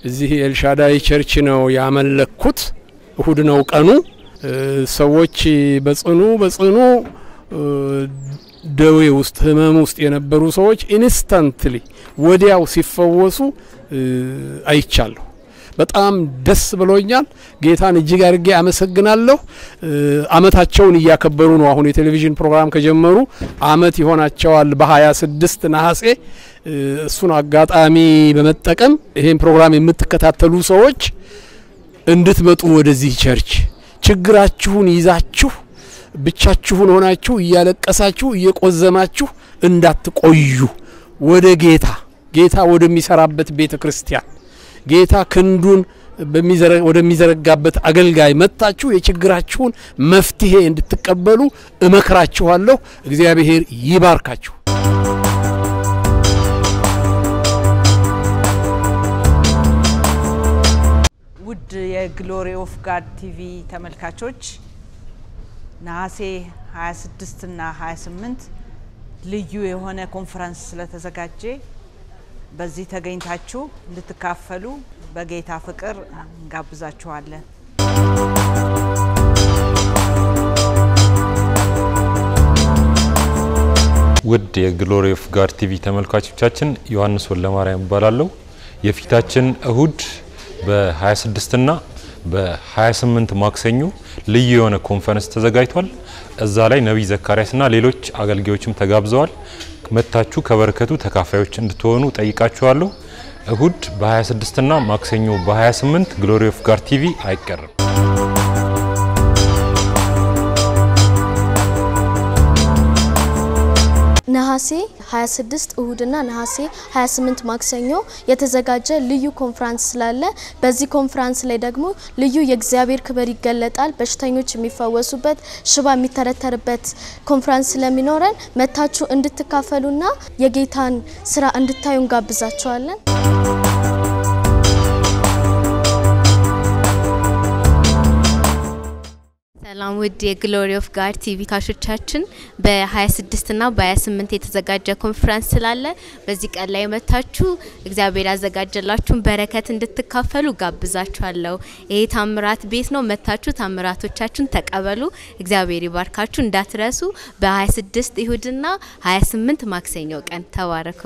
እዚህ ኤልሻዳይ ቸርች ነው ያመለኩት። እሁድ ነው ቀኑ። ሰዎች በጽኑ በጽኑ ደዌ ውስጥ ህመም ውስጥ የነበሩ ሰዎች ኢንስታንትሊ ወዲያው ሲፈወሱ አይቻለሁ። በጣም ደስ ብሎኛል። ጌታን እጅግ አድርጌ አመሰግናለሁ። አመታቸውን እያከበሩ ነው። አሁን የቴሌቪዥን ፕሮግራም ከጀመሩ አመት ይሆናቸዋል። በሀያ ስድስት ነሐሴ እሱን አጋጣሚ በመጠቀም ይሄን ፕሮግራም የምትከታተሉ ሰዎች እንድትመጡ ወደዚህ ቸርች ችግራችሁን ይዛችሁ ብቻችሁን ሆናችሁ እያለቀሳችሁ እየቆዘማችሁ እንዳትቆዩ ወደ ጌታ ጌታ ወደሚሰራበት ቤተ ክርስቲያን ጌታ ክንዱን ወደሚዘረጋበት አገልጋይ መጥታችሁ የችግራችሁን መፍትሄ እንድትቀበሉ እመክራችኋለሁ። እግዚአብሔር ይባርካችሁ። ውድ የግሎሪ ኦፍ ጋድ ቲቪ ተመልካቾች ነሐሴ 26 እና 28 ልዩ የሆነ ኮንፈረንስ ስለተዘጋጀ በዚህ ተገኝታችሁ እንድትካፈሉ በጌታ ፍቅር እንጋብዛችኋለን። ውድ የግሎሪ ኦፍ ጋድ ቲቪ ተመልካቾቻችን ዮሐንስ ወለማርያም እባላለሁ። የፊታችን እሁድ በ26 እና በ28 ማክሰኞ ልዩ የሆነ ኮንፈረንስ ተዘጋጅቷል። እዛ ላይ ነቢይ ዘካርያስና ሌሎች አገልጋዮችም ተጋብዘዋል። መታችሁ ከበረከቱ ተካፋዮች እንድትሆኑ ጠይቃችኋለሁ። እሁድ በ26 እና ማክሰኞ በ28 ግሎሪ ኦፍ ጋድ ቲቪ አይቀርም። ነሐሴ 26 እሁድና ነሐሴ 28 ማክሰኞ የተዘጋጀ ልዩ ኮንፍራንስ ስላለ በዚህ ኮንፍራንስ ላይ ደግሞ ልዩ የእግዚአብሔር ክብር ይገለጣል። በሽተኞች የሚፈወሱበት፣ ሽባ የሚተረተርበት ኮንፍራንስ ስለሚኖረን መታችሁ እንድትካፈሉና የጌታን ስራ እንድታዩ እንጋብዛችኋለን። ሰላም ውድ የግሎሪ ኦፍ ጋድ ቲቪ ካሾቻችን በ26 እና በ28 የተዘጋጀ ኮንፈረንስ ስላለ በዚህ ቀን ላይ መታችሁ እግዚአብሔር ያዘጋጀላችሁን በረከት እንድትካፈሉ ጋብዛችኋለሁ። ይሄ ታምራት ቤት ነው። መታችሁ ታምራቶቻችሁን ተቀበሉ። እግዚአብሔር ይባርካችሁ። እንዳትረሱ። በ26 ይሁድና 28 ማክሰኞ ቀን ተባረኩ።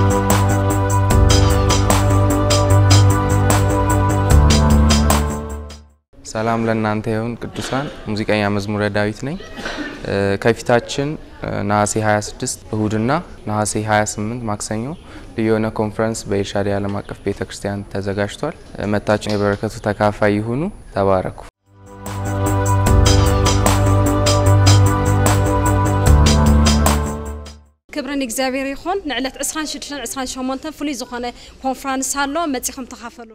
ሰላም ለእናንተ ይሁን ቅዱሳን። ሙዚቀኛ መዝሙረ ዳዊት ነኝ። ከፊታችን ነሐሴ 26 እሁድና ነሐሴ 28 ማክሰኞ ልዩ የሆነ ኮንፈረንስ በኤልሻዳይ ዓለም አቀፍ ቤተ ክርስቲያን ተዘጋጅቷል። መታችን የበረከቱ ተካፋይ ይሁኑ። ተባረኩ። ክብርን እግዚኣብሔር ይኹን ንዕለት 26 28 ፍሉይ ዝኾነ ኮንፈረንስ ኣሎ መፂኹም ተኻፈሉ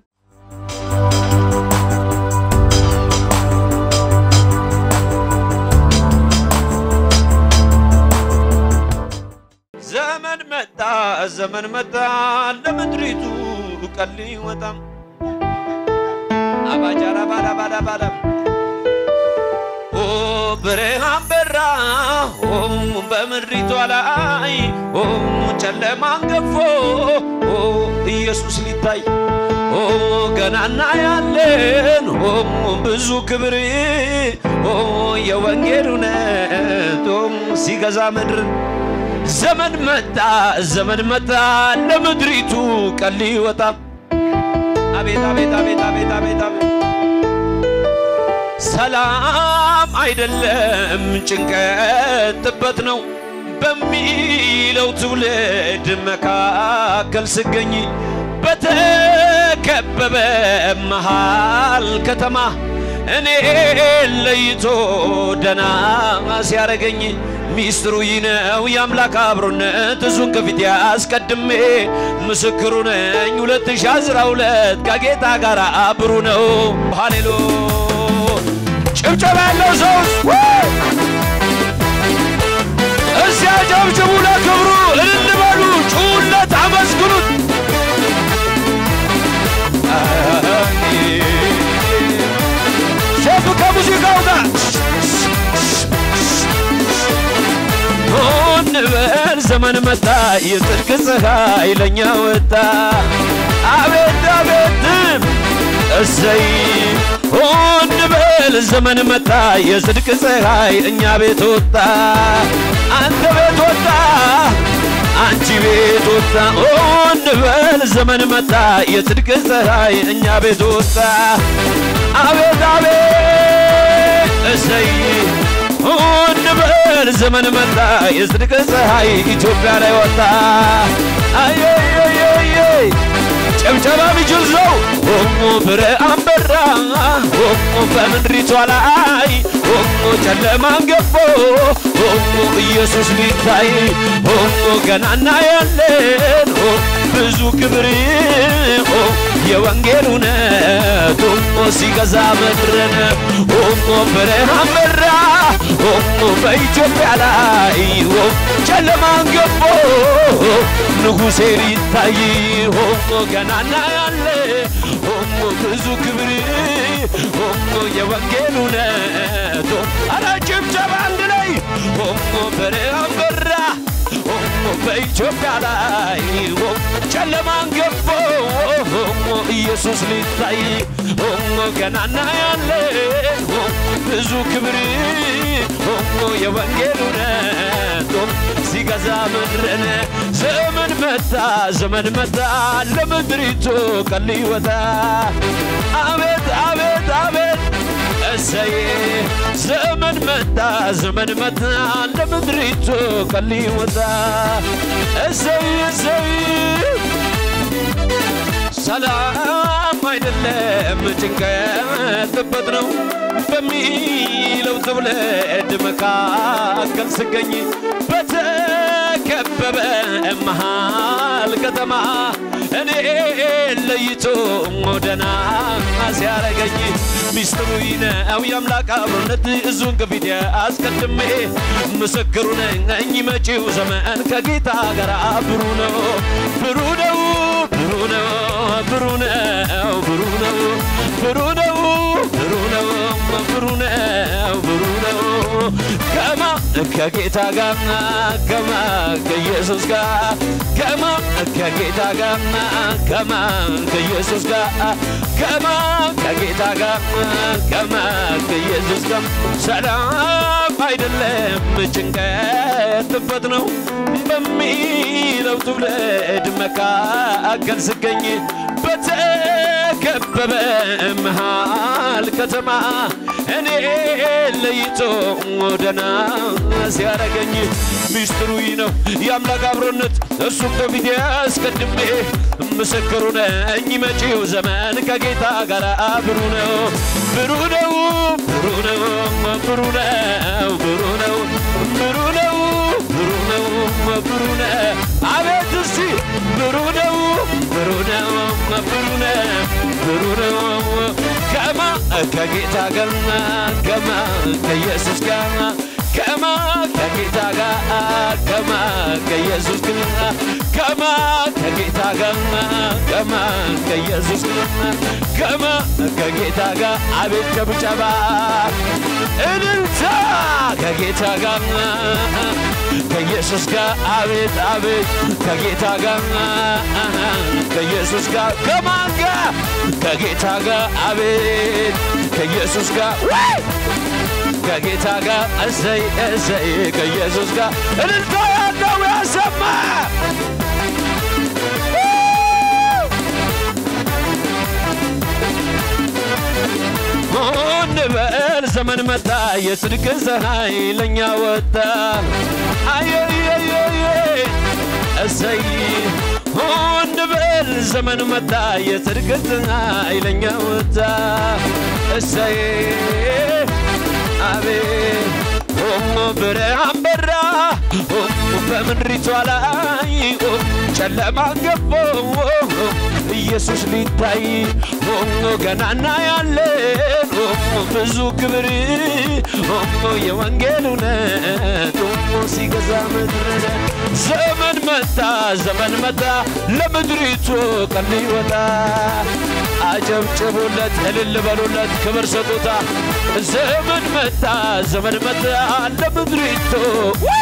ዘመን መጣ ዘመን መጣ ለምድሪቱ ቀል ይወጣም አባጃራ ባዳ ባዳ ባዳ ኦ ብርሃን በራ ኦ በምድሪቷ ላይ ኦ ጨለማን ገፎ ኦ ኢየሱስ ሊታይ ኦ ገናና ያለን ኦ ብዙ ክብር ኦ የወንጌል እውነት ኦ ሲገዛ ምድርን ዘመን መጣ ዘመን መጣ ለምድሪቱ ቀን ሊወጣ አቤት አቤት አቤት አቤት አቤት አቤት ሰላም አይደለም ጭንቀት ጥበት ነው በሚለው ትውልድ መካከል ስገኝ በተከበበ መሃል ከተማ እኔ ለይቶ ደና ሲያረገኝ ሚስጥሩ ይህ ነው የአምላክ አብሮነት እሱን ከፊት ያስቀድሜ ምስክሩ ነኝ 2012 ከጌታ ጋር አብሩ ነው ሃሌሉ ጭብጨባ ያለው ሰው እዚያ ጨብጭቡ ለክብሩ እልል በሉ ጩሁለት አመስግኑት ሼፍ ከሙዚቃው ጋር ሆን እንበል ዘመን መጣ የጽድቅ ፀሐይ ለኛ ወጣ አቤት አቤትም እሰይ እንበል ዘመን መጣ የጽድቅ ፀሐይ እኛ ቤት ወጣ አንተ ቤት ወጣ አንቺ ቤት ወጣ እንበል ዘመን መጣ የጽድቅ ፀሐይ እኛ ቤት ወጣ አቤት አቤት እሰይ እንበል ዘመን መጣ የጽድቅ ፀሐይ ኢትዮጵያ ላይ ወጣ አየየየየ ጨብጨባ ቢችል ሰው ሆሞ ብርሃን በራ ሆሞ በምድሪቷ ላይ ሆሞ ጨለማን ገፎ ሆሞ ኢየሱስ ሊታይ ሆሞ ገና እናያለን ሆ ብዙ ክብር ሆ የወንጌል እውነት ሆሞ ሲገዛ ምድርን ሆሞ ብርሃን በራ ሆሞ በኢትዮጵያ ላይ ሆ ጨለማን ገፎ ንጉሴ ሊታይ ሆሞ ገና እናያለን ሆሞ ብዙ ክብር ሆሞ የወንጌል እውነት አረ ጭብጨባ አንድ ላይ ሆሞ ብርሃን በራ ሆሞ በኢትዮጵያ ላይ ሆሞ ጨለማን ገፎ ሆሞ ኢየሱስ ሊታይ ሆሞ ገና እናያለን ሆሞ ብዙ ክብር ሆሞ የወንጌል እውነት ሲገዛ ምድርን ዘመን መጣ ዘመን መጣ ለምድሪቱ ቀን ሊወጣ አቤት አቤት አቤት እሰይ ዘመን መጣ ዘመን መጣ ለምድሪቱ ቀን ሊወጣ እሰይ እሰይ ሰላም አይደለም ጭንቀት ጥበት ነው በሚለው ትውልድ መካከል ስገኝ በተከበበ መሃል ከተማ እኔ ለይቶ ደና ሲያረገኝ ሚስጥሩ ነው የአምላክ አብሮነት እዙን ከፊት አስቀድሜ ምስክሩ ነኝ መጪው ዘመን ከጌታ ጋር ብሩ ነው ብሩ ነው ብሩ ነው ብሩ ነው ብሩ ነው ብሩ ነው ብሩ ነው ብሩ ነው ብሩ ነው ከማ ከጌታ ጋር ከማ ከኢየሱስ ጋር ከማ ከጌታ ጋር ከማ ከኢየሱስ ጋር ከማ ከጌታ ጋር ከማ ከኢየሱስ ጋር ሰላም አይደለም ጭንቀት ጥበት ነው በሚለው ትውልድ መካከል ስገኝ በተከበበ መሃል ከተማ እኔ ለይቶ ደና ሲያረገኝ ሚስጥሩ ይህ ነው የአምላክ አብሮነት እሱም ከፊት አስቀድሜ ምስክሩ ነኝ መጪው ዘመን ከጌታ ጋር ብሩ ነው ብሩ ነው ብሩ ነው ብሩ ነው ብሩ ነው ብሩ ነው ብሩ ነው ብሩ ነው አቤት እስቲ ብሩ ነው ብሩ ነው ብሩ ነው ብሩ ነው ከማ ከጌታ ጋር ከማ ከኢየሱስ ጋር ከማ ከጌታ ጋር ከማ ከኢየሱስ ጋር ከማ ከጌታ ጋር ከማ ከኢየሱስ ጋር ከማ ከጌታ ጋር አቤት ጨብጨባ እልልታ ከጌታ ጋር ከኢየሱስ ጋር አቤት አቤት ከጌታ ጋር ከኢየሱስ ጋር ከማን ጋር ከጌታ ጋር አቤት ከኢየሱስ ጋር ወይ ከጌታ ጋር እሰይ እሰይ ከኢየሱስ ጋር እልልታ ያለው ያሰማ እንበል ዘመን መጣ የጽድቅ ፀሐይ ለእኛ ወጣ አየየየየ እሰይ እንበል ዘመን መጣ የጽድቅ ፀሐይ ለእኛ ወጣ እሰይ አቤት ሆሞ ብርሃን በራ ሆሞ በምድሪቷ ላይ ጨለማ ገፎ ኢየሱስ ሊታይ ሆሞ ገና እናያለን ሆሞ ብዙ ክብር ሆሞ የወንጌል እውነት ሆሞ ሲገዛ ምድር ዘመን መጣ ዘመን መጣ ለምድሪቱ ቀን ሊወጣ አጨብጭቡለት እልል በሉለት ክብር ስጡታ ዘመን መጣ ዘመን መጣ ለምድሪቱ